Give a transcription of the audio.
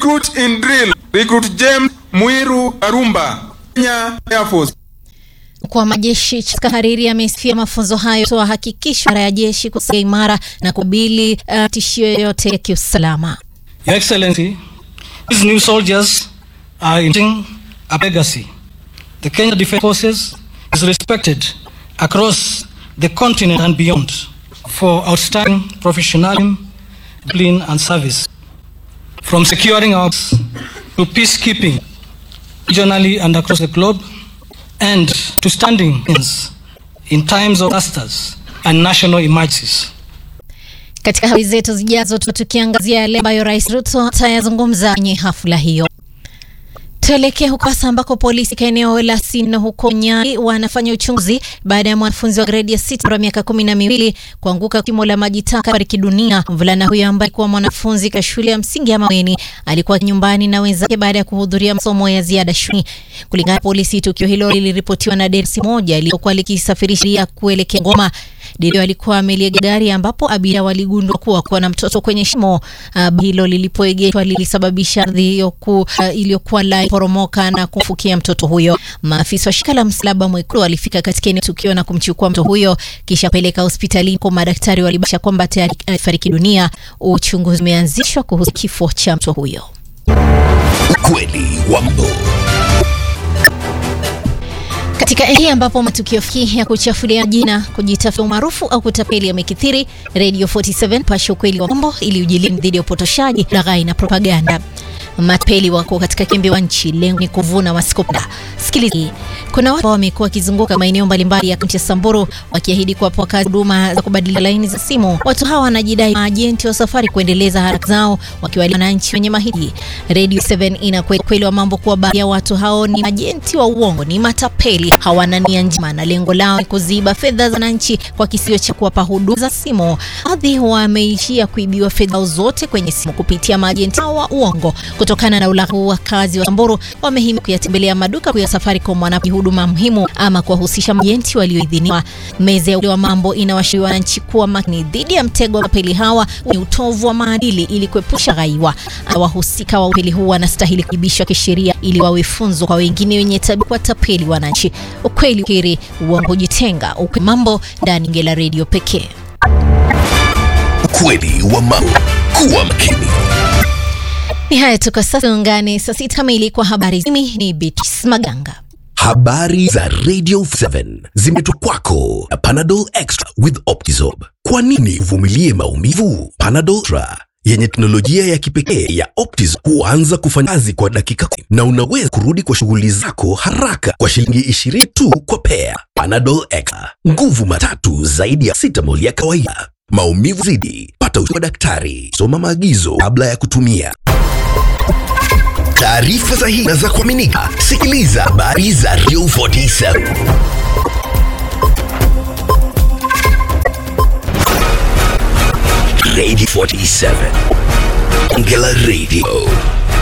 Recruit in drill. Recruit James Mwiru Arumba, Kenya Air Force. Kwa majeshi katika hariri amesifia mafunzo hayo toa hakikisho ya jeshi kusalia imara na kubili uh, tishio yoyote ya kiusalama. Your Excellency, these new soldiers are inheriting a legacy. The Kenya Defence Forces is respected across the continent and beyond for outstanding professionalism, discipline and service. From securing our to peacekeeping regionally and across the globe and to standing in times of disasters and national emergencies. Katika habari zetu zijazo tukiangazia yale ambayo Rais Ruto atayazungumza kwenye hafla hiyo. Tuelekee huko sasa ambako polisi katika eneo la Sino huko Nyali wanafanya uchunguzi baada ya mwanafunzi wa gredi ya sita wa miaka kumi na miwili kuanguka kimo la maji taka fariki dunia. Mvulana huyo ambaye alikuwa mwanafunzi katika shule ya msingi ya Maweni alikuwa nyumbani na wenzake baada ya kuhudhuria masomo ya ziada shuleni. Kulingana na polisi, tukio hilo liliripotiwa na dersi moja iliyokuwa likisafirisha kuelekea Ngoma. Dereva alikuwa amelia gari ambapo abiria waligundua kuwa kuwa na mtoto kwenye shimo uh, hilo lilipoegeshwa lilisababisha ardhi uh, iliyokuwa lai poromoka na kumfukia mtoto huyo. Maafisa wa shirika la Msalaba Mwekundu walifika katika eneo tukio na kumchukua mtoto huyo kisha peleka hospitalini kwa madaktari walibainisha kwamba tayari alifariki dunia. Uchunguzi umeanzishwa kuhusu kifo cha mtoto huyo. Ukweli wa mambo katika eneo ambapo matukio fiki ya kuchafulia jina, kujitafutia umaarufu au kutapeli yamekithiri, Radio 47 pasha ukweli wa mambo ili ujilinde dhidi ya upotoshaji, laghai na propaganda. Matapeli wako katika kimbi wa nchi, lengo ni kuvuna wasikopenda. Sikilizi, kuna watu wamekuwa wakizunguka maeneo mbalimbali ya kaunti ya Samburu wakiahidi kuwapa wakazi huduma za kubadilisha laini za simu. Watu hawa wanajidai maajenti wa safari kuendeleza haraka zao wakiwa wananchi wenye mahitaji. Radio 7 ina kweli wa mambo kuwa baadhi ya watu hao ni majenti wa uongo, ni matapeli, hawana nia njema na lengo lao ni kuziba fedha za wananchi kwa kisio cha kuwapa huduma za simu. Baadhi wameishia kuibiwa fedha zote kwenye simu kupitia majenti hao wa uongo. Kutokana na ulaghai, wakazi wa Samburu wamehimizwa kuyatembelea maduka ya Safaricom wanapo huduma muhimu ama kuwahusisha majenti walioidhiniwa. Meza ya mambo inawashauri wananchi kuwa makini dhidi ya mtego wa matapeli hawa ni utovu wa maadili ili kuepusha ghaiwa. Wahusika wa utapeli huu wanastahili kuibishwa kisheria ili wawe funzo kwa wengine wenye tabia kuwatapeli wananchi. Ukweli ukiri, uongo hujitenga. Ukweli mambo ndani ya Ngela Radio pekee. Ukweli wa mambo. Kuwa makini. Ni haya tu kwa sasa, ungane saa sita kamili kwa habari. Mimi ni Beatrice Maganga. Habari za Radio 7 zimeletwa kwako na Panadol Extra with Optizorb. Kwa nini uvumilie maumivu? Panadol Extra yenye teknolojia ya kipekee ya Optizorb huanza kufanya kazi kwa dakika kumi na unaweza kurudi kwa shughuli zako haraka kwa shilingi 20 tu kwa pea. Panadol Extra, nguvu matatu zaidi ya sitamol ya kawaida. Maumivu zidi, pata ushauri wa daktari. Soma maagizo kabla ya kutumia. Taarifa sahihi na za kuaminika. Sikiliza habari za Radio 47. Radio 47. Ngela Radio.